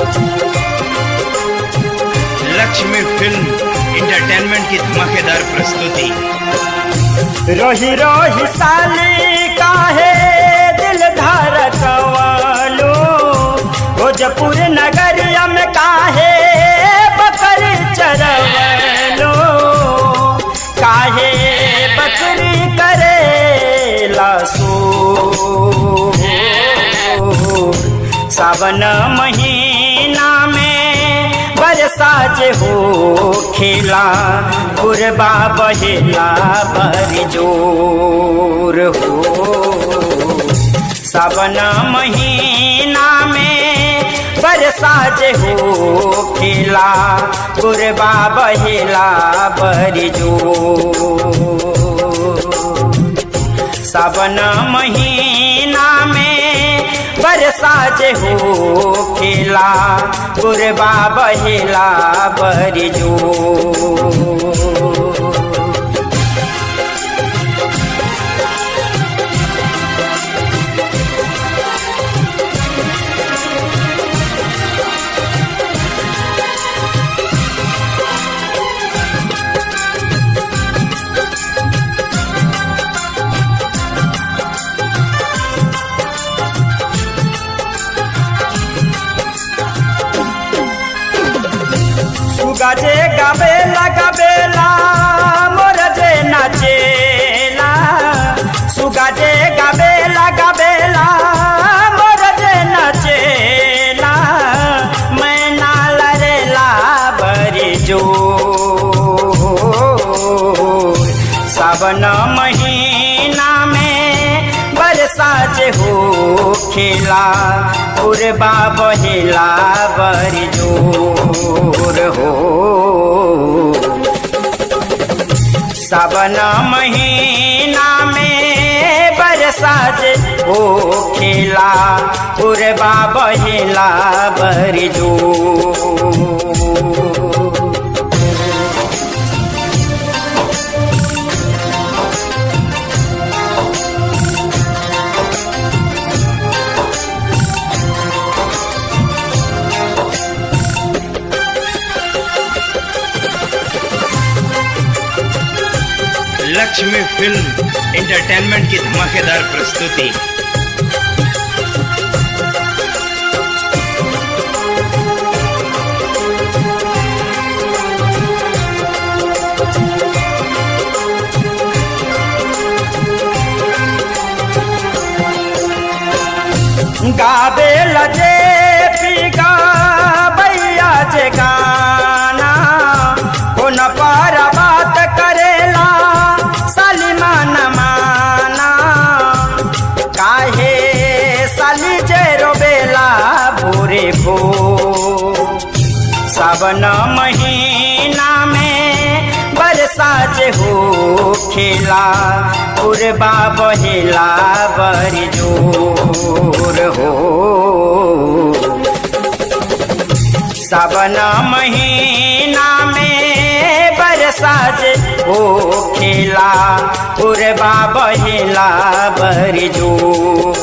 Lakshmi film entertainment की धमाकेदार प्रस्तुति रोही रोही साली काहे दिल धड़कवालो भोजपुर नगरिया में काहे बकरी चरवलो काहे बकरी करे लासो सावन महीना में बरसा जे हो खेला गुरबा बहेला बर जोर हो सावन महीना में बरसा जे हो खेला गुरबा बहेला बर जोर सावन महीना में बरसा जे हो खेला गुरबा बहेला बरजो सुगजे गबेला गबेला मोर जे नाचेला सुगजे गबेला गबेला मोर जे नाचेला मैना लरेला बरी जो सावन महीना में बरसा जे हो खेला उर्बा बहेला बर जोर हो सावन महीना में बरसा जे हो खेला उर्बा बहेला बर जोर लक्ष्मी फिल्म इंटरटेनमेंट की धमाकेदार प्रस्तुति गाबे लजे पीगा बैया जे गाना कोन पर बात करेला सलीमान माना काहे साली जे रोबेला भोरे भो सावन महीना में बरसा जे हो खेला उर्बा बहेला बर जोर हो सावन महीना में बरसा जे हो खेला उर्बा बहेला बर जोर